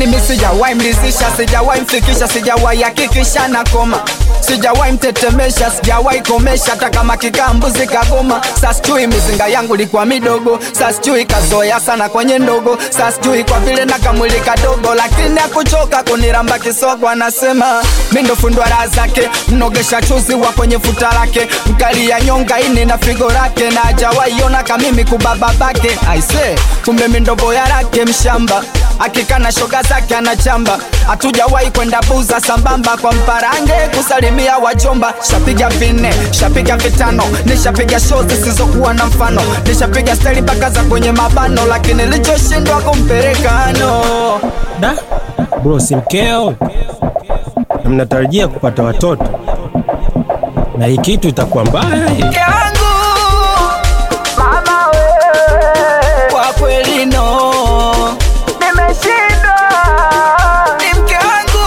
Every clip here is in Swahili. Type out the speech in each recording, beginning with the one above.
yani mi sijawahi mlizisha sijawahi mfikisha sijawahi hakikisha na koma sijawahi mtetemesha sijawahi komesha hata kama kikaa mbuzi kagoma sasijui mizinga yangu likuwa midogo sasijui kazoea sana kwenye ndogo sasijui kwa vile na kamwili kadogo lakini akuchoka kuniramba kisogo anasema mi ndo fundwa raha zake mnogesha chuzi wa kwenye futa lake mkali ya nyonga ini na figo lake na ajawaiona kamimi kubababake aise kumbe mi ndo boya lake mshamba akikana shoga zake anachamba hatujawahi kwenda buza sambamba kwa mparange kusalimia wajomba shapiga vinne shapiga vitano nishapiga show zisizokuwa na mfano nishapiga steli mpaka za kwenye mabano lakini lichoshindwa kumpelekano Da bro, si mkeo na mnatarajia kupata watoto, na hii kitu itakuwa mbaya hii. mke wangu mama we kwa kweli no nimeshindwa ni mke wangu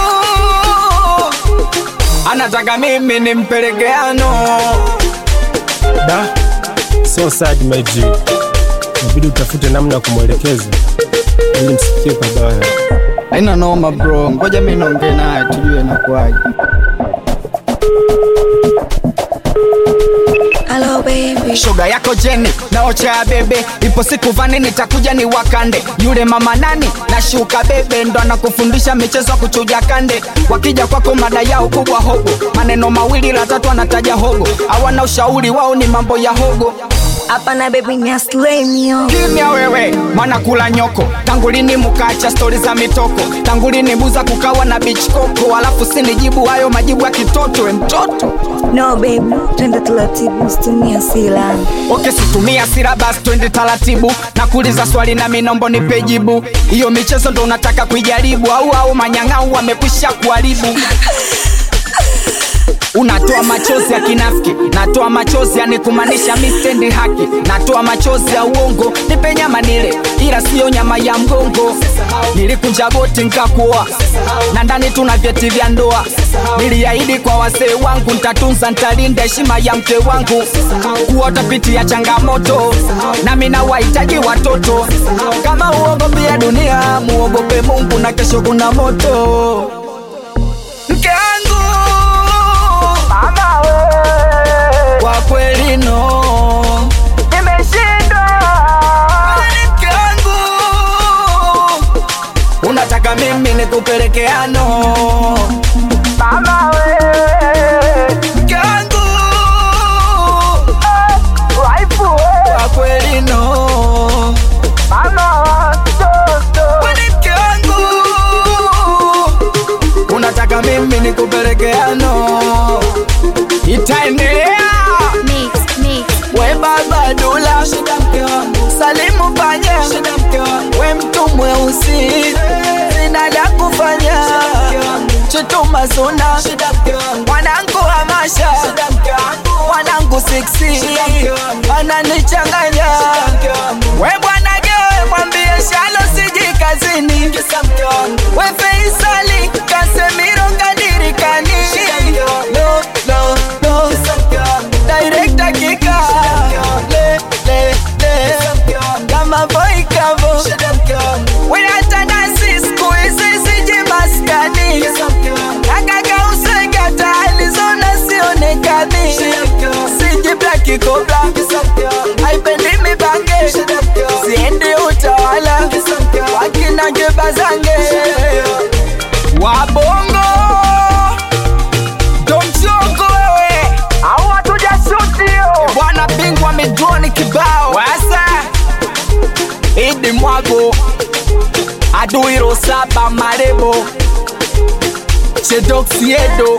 anataka mimi nimpelekeano Da, so sad my G, inabidi utafute namna ya kumwelekeza ili msifikie pabaya. haina noma bro ngoja mi naongee naye tujue nakuaje Hello baby. shoga yako jeni na ocha ya bebe ipo siku vani nitakuja ni wakande yule mama nani na shuka bebe ndo anakufundisha michezo ya kuchuja kande wakija kwako mada yao kubwa hogo maneno mawili la tatu anataja hogo hawana ushauri wao ni mambo ya hogo Hapana baby ni aslay mio. kimya wewe mwana kula nyoko tangu lini mukacha stori za mitoko tangu lini buza kukawa na beach koko alafu sinijibu hayo majibu ya kitoto we mtoto No baby, twende taratibu usitumie hasira. oke situmia sira basi twende taratibu na kuuliza swali na minombo nipe jibu hiyo michezo ndo unataka kuijaribu au au manyang'au wamekwisha kuharibu unatoa machozi ya kinafiki natoa machozi yani kumaanisha mistendi haki natoa machozi ya uongo nipe nyama nile ila siyo nyama ya mgongo nilikunja goti nkakuoa na ndani tuna vyeti vya ndoa niliahidi kwa wasee wangu ntatunza ntalinda heshima ya mke wangu kuota piti ya changamoto nami na wahitaji watoto kama uogopia dunia muogope mungu na kesho kuna moto mke wangu mama we kwa kweli no nimeshindwa Wewe ni mke wangu unataka mimi nikupelekeano mama we mke wangu waifu kwa kweli no mama watoto Wewe ni mke wangu unataka mimi nikupelekeano itaendelea Mix, mix. we baba dula salimu panya we mtu mweusi sina la kufanya chutuma suna mwanangu hamasha mwanangu siksi ananichanganya we bwana gewe mwambie shalo siji kazini we feisali kasemiro kadirikani no, no, no. Director kika le, le, le. kama boy kavo we hata nasi siku hizi siji maskani akakausega taalizona sionekani siji blaki kobla haipendi mibange siendi utawala wakina jebazange wabongo domchongo wewe au hatujashutio bwana bingwa midroni kibao wasa idi mwago aduiro saba marebo chedoksiedo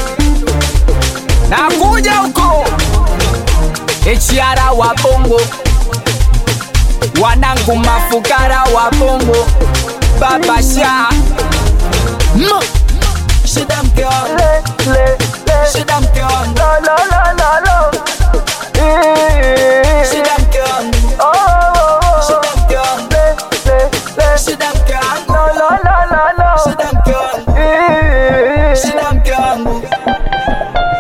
nakuja huko echiara wa bongo wanangu mafukara wa bongo babasha mm. shida mke wangu shida mke wangu shida mke wangu shida mke wangu shida mke wangu shida mke wangu shida mke wangu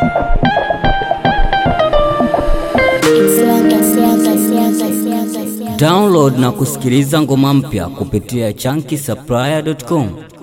Siaka, siaka, siaka, siaka, siaka. Download na kusikiliza ngoma mpya kupitia chunky supplier.com.